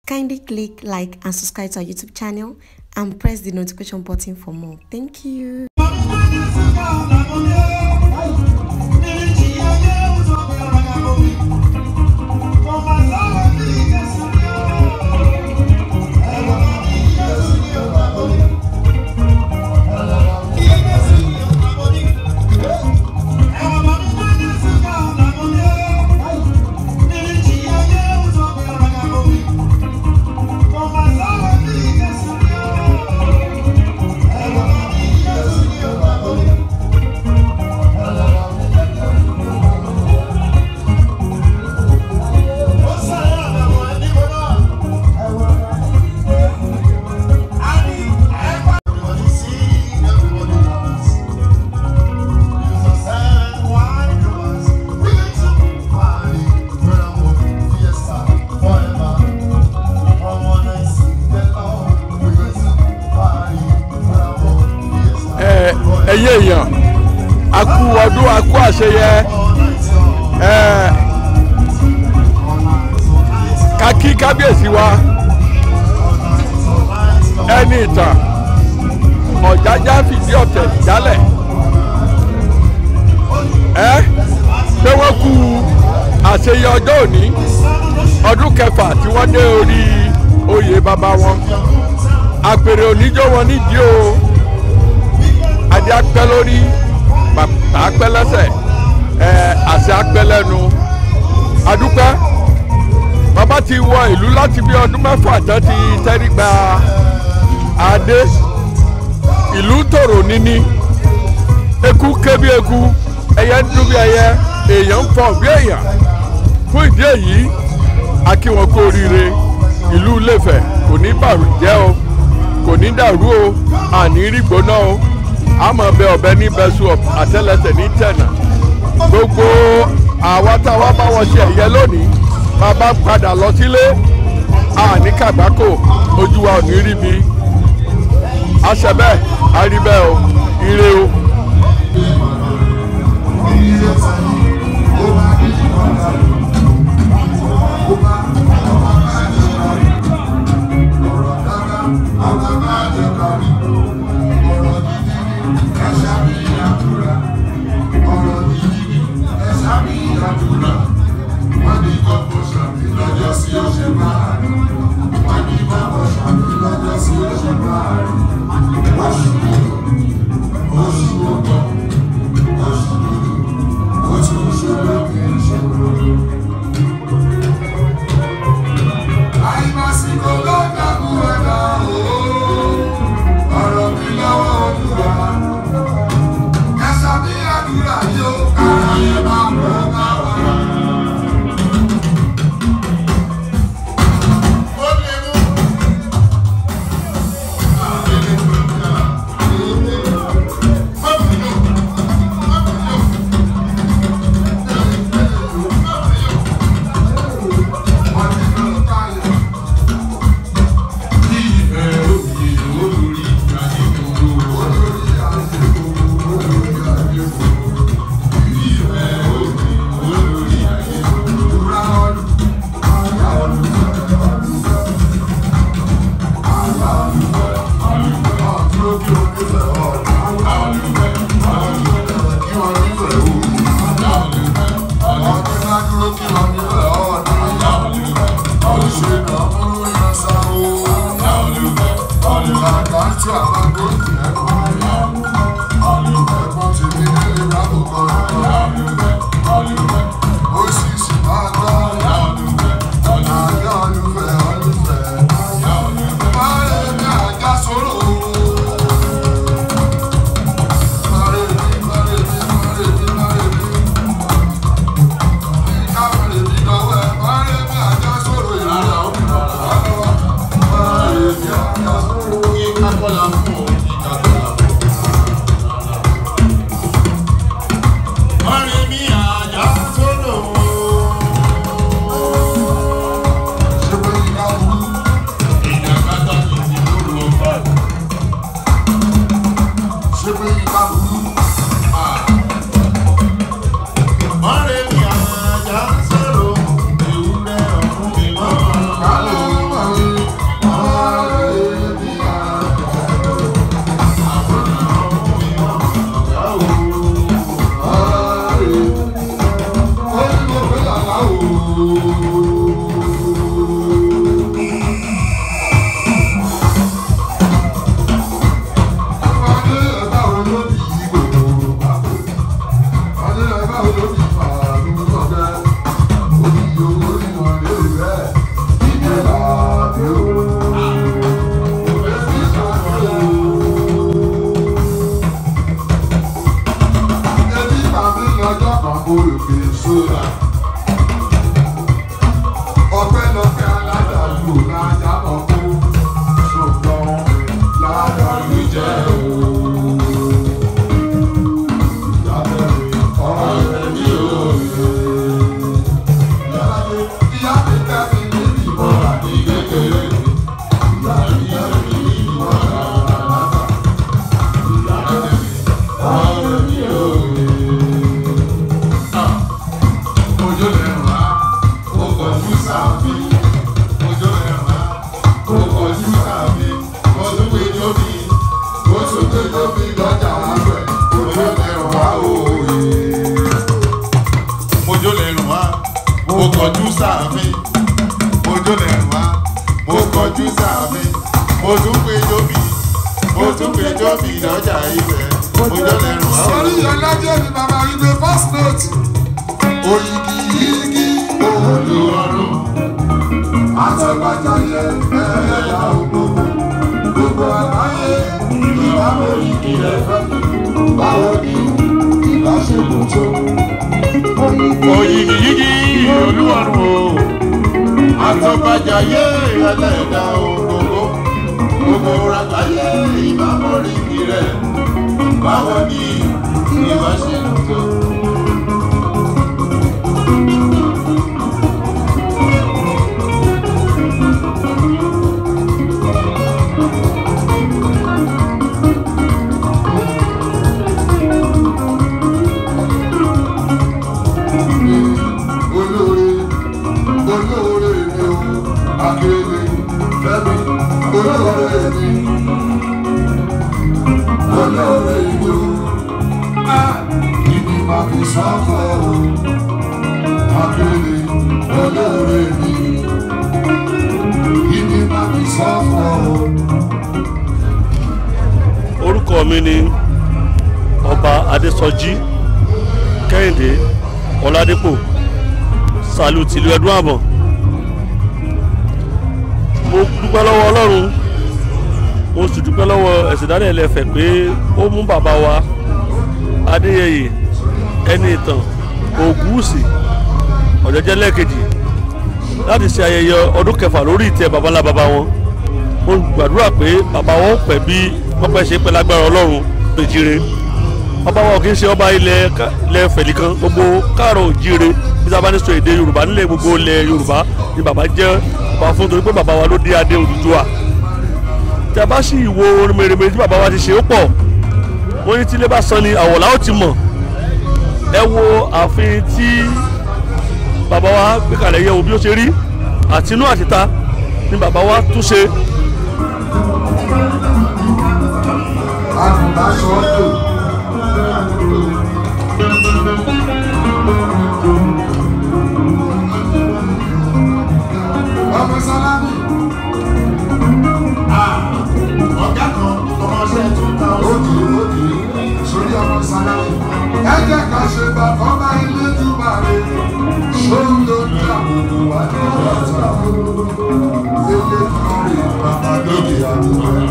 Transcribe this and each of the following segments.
Kindly click like and subscribe to our YouTube channel and press the notification button for more. Thank you. ẹ ẹyẹ èèyàn a kú ọdún a kú àṣeyẹ ẹ ká kí kábíyèsí wa ẹni ìtàn ọ̀jájá fìdí ọ̀tẹ̀ jálẹ̀ ẹ pé wọ́n kú àṣeyẹ ọjọ́ òní ọdún kẹfà tí wọ́n dé orí oyè bàbá wọn àpèrè oníjó wọn nídìí o adé apẹ́ lórí bàtà apẹ́ lẹ́sẹ̀ ẹ àṣẹ apẹ́ lẹ́nu adúpẹ́ bàbá ti wọ ìlú láti bí ọdún mẹ́fà tán ti tẹ́rí gba adé ìlú tòrò níní eku ké bí eku ẹyẹ ń dún bí ẹyẹ èèyàn ń fọ̀ bí èèyàn fún ìdí èyí a kí wọn kú oríire ìlú Ilé-Ifẹ̀ kò ní bàjẹ́ o kò ní dàrú o àní rí gbóná o àmọ́ bẹ ọ̀bẹ ní bẹ́sù àtẹ́lẹsẹ̀ ní tẹ̀nà gbogbo àwa táwa bá wọn ṣe ẹ̀yẹ lónìí bàbá padà lọ sílé àní kàgbákò ojú wa ò ní rí bi àṣẹ bẹ́ẹ̀ á rí bẹ́ẹ̀ o ire o. Kọ́lá fún òun. sáàmì mo jólẹ̀ wá mo kọjú sáàmì mo tún pé jóbi mo tún pé jóbi lọ́jà ibẹ̀ mo jólẹ̀ wá. sọ́rí ọlọ́jọ́ ni bàbá wípé first note òyìnbí yìí olùwọ́rùn àtọ́gbàjáyé ẹ̀ẹ́dá ògbógbò gbogbo àgbáyé ìbámu òyìnbí rẹ̀ fẹ́ báwo ni ìbáṣepọ̀ tó òyìnbí yíyí olúwarùn o àtọ́bàjáyé ẹlẹ́dà ògbógbó gbogbo àgbáyé ìbámọ́rí rẹ̀ báwo ni ìbáṣepọ̀ tó. olóore olóore mi o akérèlé fẹ́mi olóore mi olóore mi o a ìdí máa fi sọ́kọ̀ o akérèlé olóore mi ìdí máa fi sọ́kọ̀ o. orúkọ mi ni ọba adésọjí kẹ́hìndé ọládépò sàlù tìlú ẹdún àbọ̀ mo dúpẹ́ lọ́wọ́ ọlọ́run mo sì dúpẹ́ lọ́wọ́ ẹ̀sìn dálẹ̀ ẹlẹ́fẹ̀ pé ó mú bàbá wa adéyẹyè ẹni ìtàn ògúùsì ọ̀jọ̀jẹ́ lẹ́ẹ̀kejì láti ṣe ayẹyẹ ọdún kẹfà lórí ìtẹ́ babalá baba wọn mo gbàdúrà pé bàbá wọn pẹ́ bí wọ́n pẹ́ ṣe pẹ́ lágbára ọlọ́run péjire bàbá wọn kì í ṣe ọba ilẹ̀ ká- ilẹ̀ fẹ̀lì kan gbogbo káàrọ̀ òjire bí sábà ní sọ èdè yorùbá nílẹ̀ gbogbo ilẹ̀ yorùbá ni bàbá jẹ́ bàbá fún torí pé bàbá wa ló dé adé Odùduwà tí a bá sì wo orin mèremère tí bàbá wa ti ṣe ó pọ̀ wọ́n ní tí ilé bá san ni àwọ̀lá ó ti mọ̀ ẹ wo ààfin tí bàbá wa gbé kalẹ̀ yẹ̀ wò bí ó ṣe rí àtinú àtìta ni bàbá wa tún ṣe àgùnbáṣọ tó. ọmọ sálámì ọ̀gá kan ọmọọṣẹ́ tún ta ó. òdì òdì sórí ọmọ sálámì. ẹ jẹ́ ká ṣe bàbá bá ilé túbà rẹ̀ ṣóun ló ní àbùkù wá ní ọ̀tá. ilé túbà rẹ̀ bàbá lóde àdúgbò rẹ̀.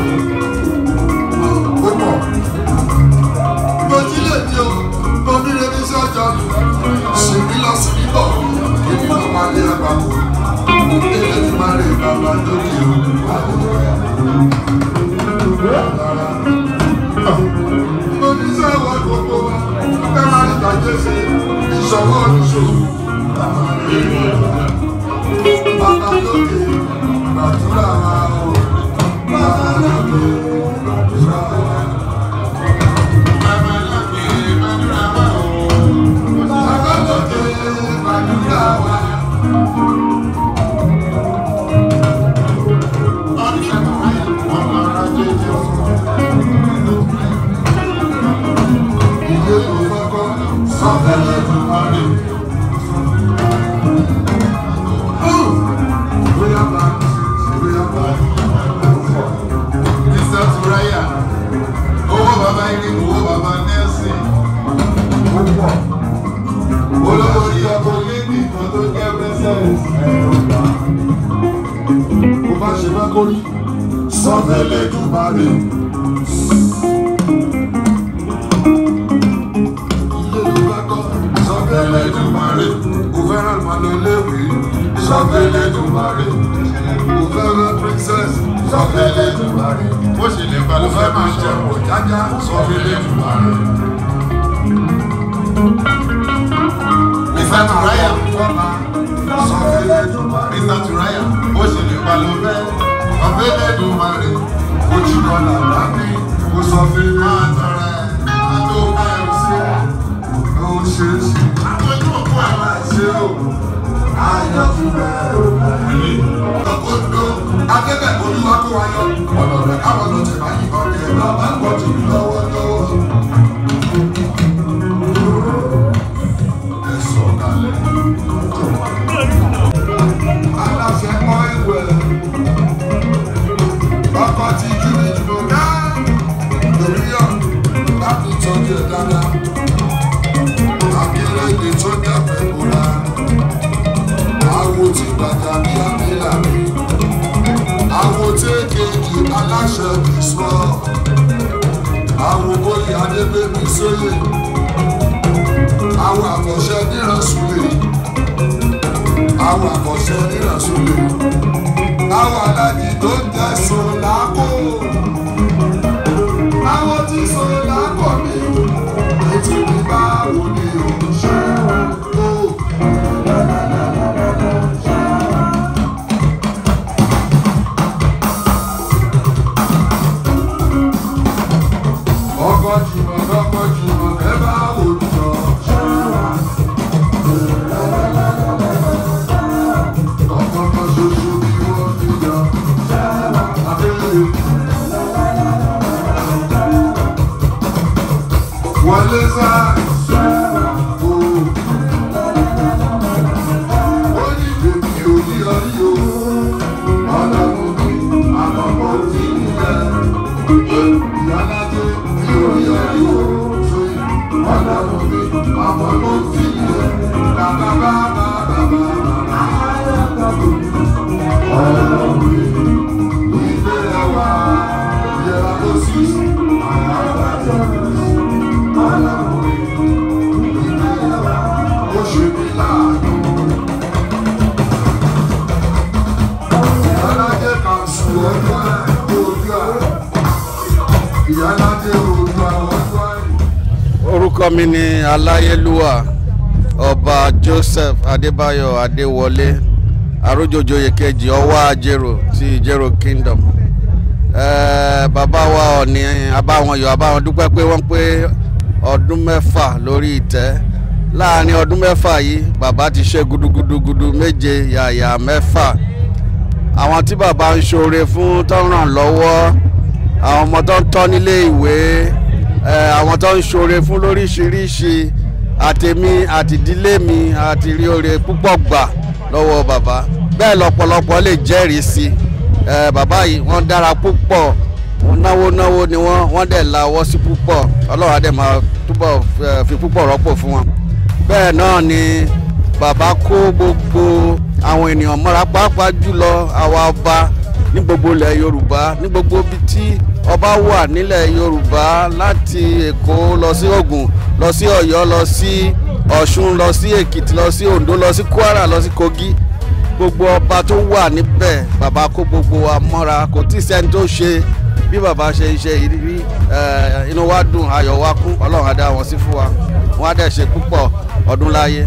ó pọ̀. mo jí lè ní o mo bí lè ní sí ọjọ́ mi sì mí lọ sí bíbọ̀ èmi ló máa lé àgbàkù ilé túbà rẹ̀ bàbá lóde àdúgbò rẹ̀. oníṣẹ́ ìwọ gbogbo wa ẹ máa ní ìdájọ́ ṣe ìṣọwọ́ oníṣòwò bàbá lókè gbàdúrà wa o bàbá lókè gbàdúrà wa. bàbá lókè gbàdúrà wá o. bàbá lókè gbàdúrà wa. ọmọ ara jẹjẹ ilé ìfọkọ sọfẹlẹ ìdùnnú. bóyá bá bóyá bá mr turaya owó bàbá irin owó bàbá nelson ó pọ̀. olórí ọkọ lẹ́dí kan tó jẹ́ princess. bó bá ṣe fẹ́ kórí sọ́fẹ́lẹ́ dùbàrè. ilé ló bá kọ́ sọ́fẹ́lẹ́ dùbàrè. kò fẹ́ràn máa lọ léèwé sọ́fẹ́lẹ́ dùbàrè. kò fẹ́ràn princess sọ́fẹ́lẹ́ dùbàrè. bó ṣe lè pa kò ló fẹ́ fẹ́ máa máa jẹ jẹun. pọ̀ jájá sọ́fẹ́lẹ́ dùbàrè. mr turaya sọ́fẹ́lẹ́ dùbàrè. mr turaya bó ṣe lè pa ló fẹ́ ọ̀fẹ́ lẹ́dùn máa rè ojú kan làlá ní kò sọ́fẹ́lẹ́ máa tọrẹ máa tó ká ẹrù sí. ó ṣe é ṣe. àwọn ojú òkú ẹ̀ máa ṣe o ayọ̀tún bẹ́ẹ̀ o. Ọkọ̀dọ̀ akẹ́kẹ́ olúwa kó wa yọ. Ọ̀nà rẹ̀ káwọn lọ tẹ̀ báyìí kọ́ ni ẹ̀ bàbá ń gbọ́ tèmi lọ́wọ́lọ́wọ́. Ẹ sọ̀ kalẹ̀. gbé mi sóyè àwọn àkọ́ṣe nírànsúlẹ̀ àwọn àkọ́ṣe nírànsúlẹ̀ àwọn aláàjì tó ń jẹ́ sọ̀lákò àwọn tí sọ̀lákò mi ètò mi báwo ni o ṣe o. ọkọ̀ jùmọ̀ lọ́kọ̀ jùmọ̀ ẹ bá wò jọ. ọkọ̀ kan ṣoṣo ni wọ́n fi yọ. abẹ́rẹ́ wọlé sáà. ó ní bèbí òní ọrí o ọlọ́run mi àkọ́kọ́ tí ń bẹ ìyálàjẹ mi ò rí ọrí o sóyè ọlọ́run mi àkọ́kọ́ tí ń bẹ bàbá bàbá bàbá ọlọ́run mi ìgbé ẹwà ìyẹra tó sì àyàgbàjọ ọlọ́run mi ìgbé ẹwà ó ṣe mí láàánú. ìyálàjẹ kan sùn ọjọ́ ẹ̀ ojú ẹ̀ ìyálàjẹ ojú àwọn ọjọ́ ẹ̀. orúkọ mi ni aláyélúwà ọba joseph adébáyọ adéwọlé arójòjòyè kejì ọwọ́ ajérò ti ìjérò kingdom Eh, bàbá wa ọ̀ní abáwọn yọ abáwọn dúpẹ́ pé wọ́n pé ọdún mẹ́fà lórí ìtẹ́ láàrin ọdún mẹ́fà yìí bàbá ti ṣe gudugudugudu méje yàyà mẹ́fà àwọn tí bàbá ń ṣoore fún tó ń ràn lọ́wọ́ àwọn ọmọ tó ń tọ́ nílé ìwé ẹ, àwọn tó ń ṣoore fún lóríṣiríṣi àtèmi àtìdílé mi àti rí oore púpọ̀ gbà lọ́wọ́ bàbá bẹ́ẹ̀ lọ́pọ̀lọpọ̀ lè jẹ́rìí sí ẹ, bàbá yìí wọ́n dára púpọ̀ wọ́n náwó náwó ni wọ́n wọ́n dẹ̀ lawọ́ sí púpọ̀ ọlọ́run á dẹ̀ máa túbọ̀ ẹ, fi púpọ̀ rọ́pò fún wọn bẹ́ẹ̀ náà ni bàbá kó gbogbo àwọn ènìyàn mọ́ra pàápàá jùlọ àwa ọba ní gbogbo ilẹ̀ yorùbá ní gbogbo ibi tí ọba wà nílẹ̀ yorùbá láti èkó lọ sí ògùn lọ sí ọ̀yọ́ lọ sí ọ̀ṣun lọ sí èkìtì lọ sí oǹdó lọ sí kwara lọ sí kogi gbogbo ọba tó wà níbẹ̀ bàbá kó gbogbo wa mọ́ra kò tí ì sẹ́ni tó ṣe bí bàbá ṣe ń ṣe ìrírí ẹ̀, inú wa dùn ayọ̀ wa kún ọlọ́run á dá wọn sí fún wa wọn á dẹ̀ ṣe púpọ̀ ọdún láyé.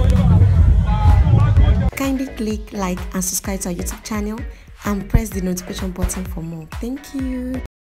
Kindly click like and subscribe to our YouTube channel and press the notification button for more. Thank you.